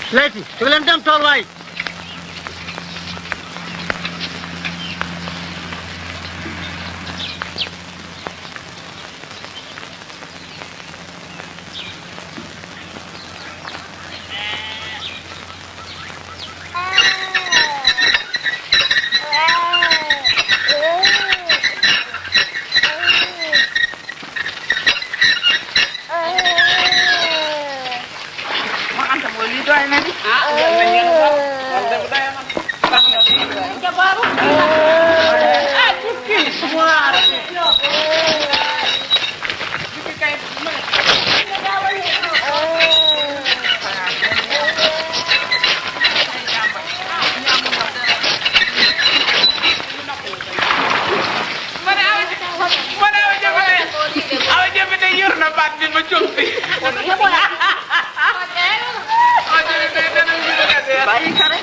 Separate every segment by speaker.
Speaker 1: layti jóg leen dem tool waay
Speaker 2: ma anta mooy lii doy na di ah yal na ngeen wax man de bu doy man ndax nga lii jabaaru ah tukki waar tukki kay ma ne awa ma ne awa jëmale awa jëmale yor na baat bi ma jóg fi bàyyi kare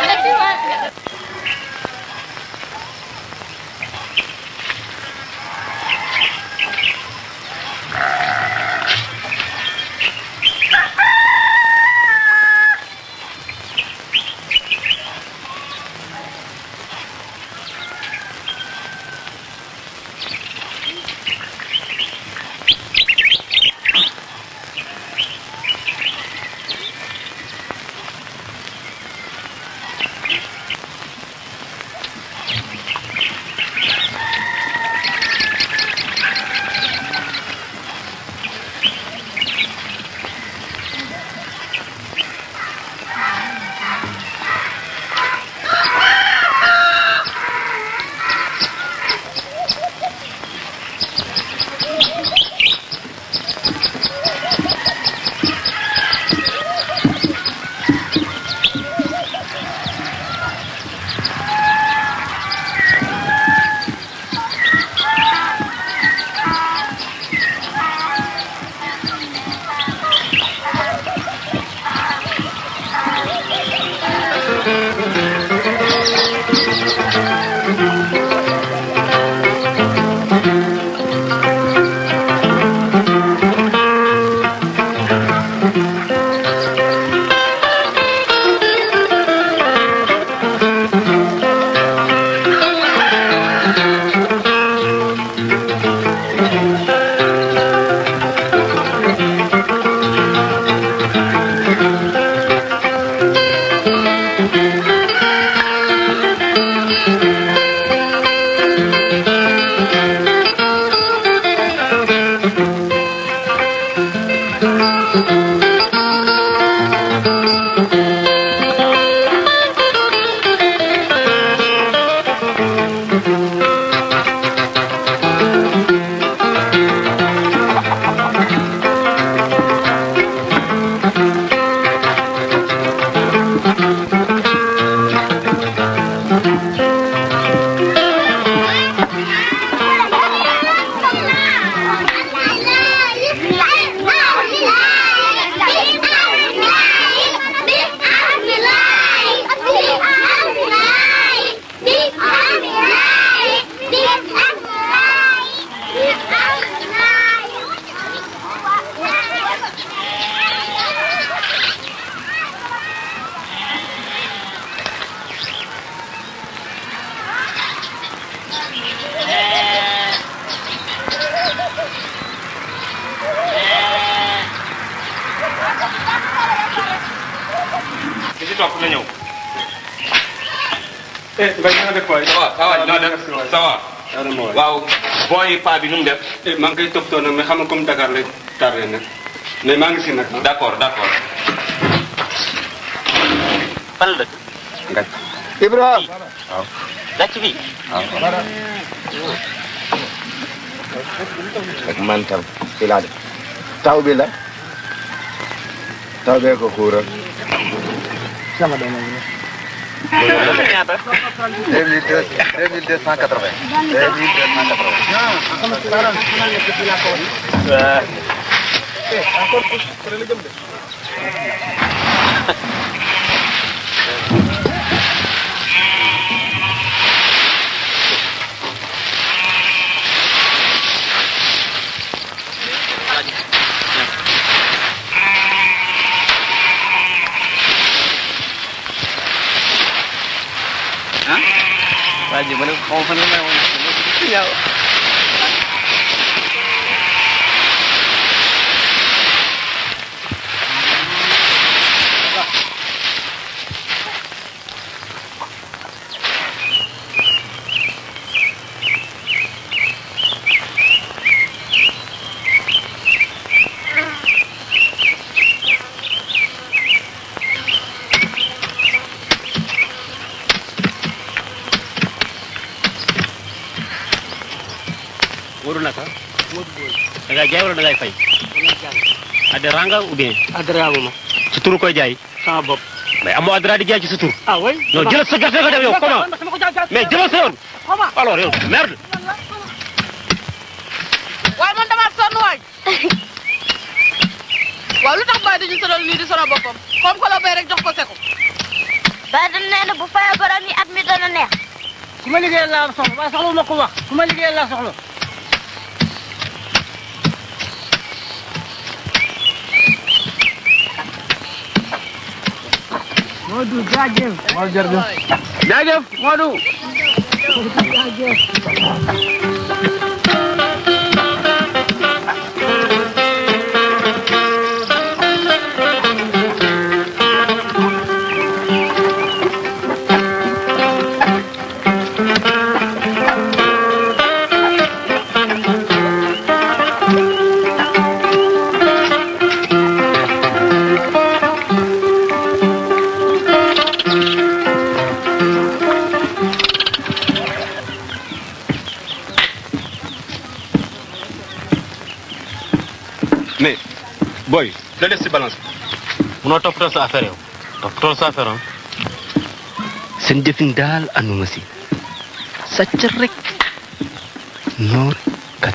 Speaker 3: ki ci topp na ñëw.
Speaker 4: eh Mbaye na nga def waay.
Speaker 3: ça va ça va noo def ça va. waaw bon yi paa bi nu mu def.
Speaker 4: eh maa ngi koy toppatoo nag mais xam nga comme Dakar lay tardé nag mais maa ngi si nag.
Speaker 3: d' accord d' accord.
Speaker 5: fan la dëkk.
Speaker 6: Ngañ.
Speaker 5: Ibrahima. waaw. gàcc bi.
Speaker 6: waaw. ak man tam fii laa def taw bi la taw bee ko xuural.
Speaker 1: sama doom yi
Speaker 5: ñaata.
Speaker 6: deux mille deux deux mille deux cent quatre vingt. deux mille deux cent quatre vingt.
Speaker 1: waa ji ma ne xaw ma fan nga may woon ñaaw
Speaker 5: Modou naka. da ngay jaay wala da ngay fay. adhérent nga ou bien.
Speaker 1: adhérent ma
Speaker 5: sa tur koy jaay.
Speaker 1: sama bopp
Speaker 5: mais amoo adhérent di jaay ci sa tur.
Speaker 1: ah oui
Speaker 5: non jëlal sa gerte nga dem yow comment mais jëlal sa yoon. alors yow merde.
Speaker 2: waaye man damaa sonn waay waaw lu tax Baye dañu sonal nii di sonal boppam comme que la bay rek jox ko seko
Speaker 7: ba dem nee na bu fayee borom yi at mi dana neex.
Speaker 1: ku ma liggéeyal laa soxla waaye soxla ma ko wax ku ma liggéeyal laa soxla Modou jaajëf Modou jërëjëf jaajëf Modou
Speaker 4: mais booy da des si balance
Speaker 5: munoo toppatoo sa affaire yow. toppatoo sa affaire ah. seen jëfin daal anduma si. sàcc rek. noor kat.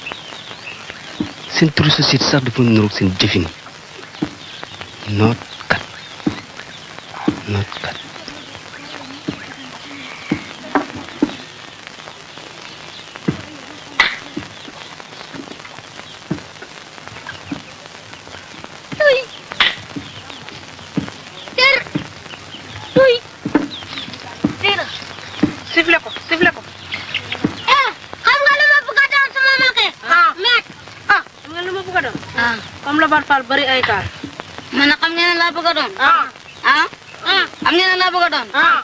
Speaker 5: seen turu société sax dafa niroog seen jëfin. noot kat. noot kat.
Speaker 7: tuy tër tuy tër
Speaker 2: sifle ko sifle ko
Speaker 7: eh xam nga lu ma bëgg a doon sama magee
Speaker 2: ah
Speaker 7: meek
Speaker 2: ah xam nga lu ma bëgg a doon
Speaker 7: ah
Speaker 2: comme la Bar Fall bari ay kaar
Speaker 7: man na xam ngeen ne laa bëgg a doon
Speaker 2: ah
Speaker 7: ah ah xam ngeen ne laa bëgg a doon
Speaker 2: ah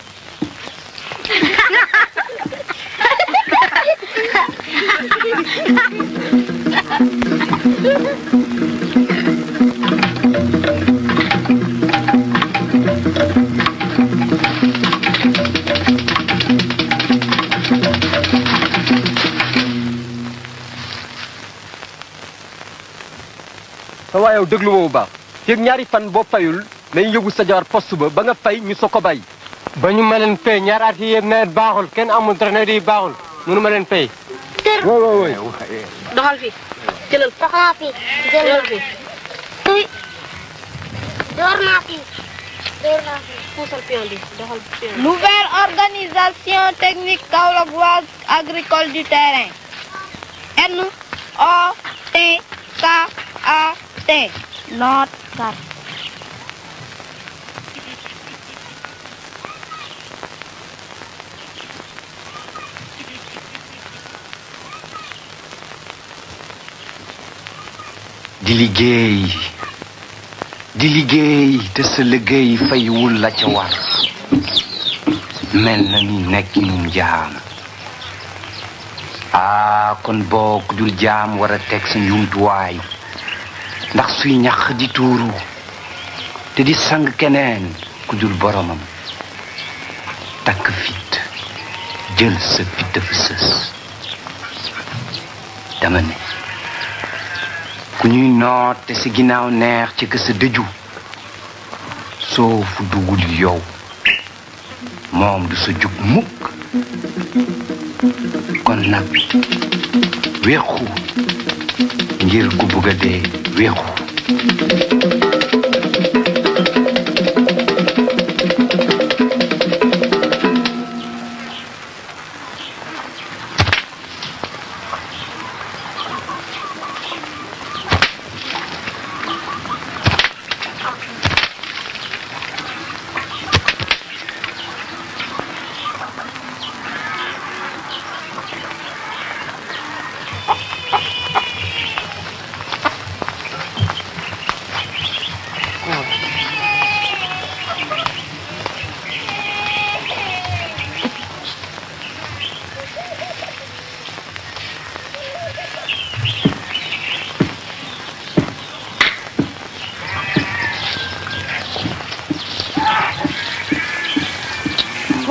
Speaker 8: sa waaye yow déglu ma bu baax yëg ñaari fan boo fayul nañ yóbbu sa jabar poste ba ba nga fay ñu soo ko bàyyi ba ñu ma leen fay ñaari at yi yëpp nawet baaxul kenn amul dara nawet yi baaxul mënu ma leen fay
Speaker 7: tër
Speaker 8: waaw waaw waaw
Speaker 2: doxal fii jëlal
Speaker 7: taxaa fi jël
Speaker 2: jëlal fii
Speaker 7: tuy door naa fi door naa fi
Speaker 2: puusal pion bi doxal pion bi
Speaker 9: Nouvelle organisation technique kaolackoise agricole du terrain. N O T K A T. Note carte.
Speaker 10: di liggéey di liggéey te sa liggéey faywul la ca war mel na ni nekkinum jaam aa kon boo ku dul jaam war a teg sa njumtuwaay ndax suy ñax di tuuru te di sang keneen ku dul boromam takk fit jël sa fit dafa sës dama ne ku ñuy noot te si ginnaaw neex ci ka sa dëju soo fu dugul yow moom du sa jug mukk kon nag weexu ngir ku bëgg a dee weexu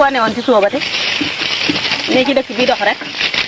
Speaker 11: foo ne woon ci suba ba te ne ci dëkk bi dox rek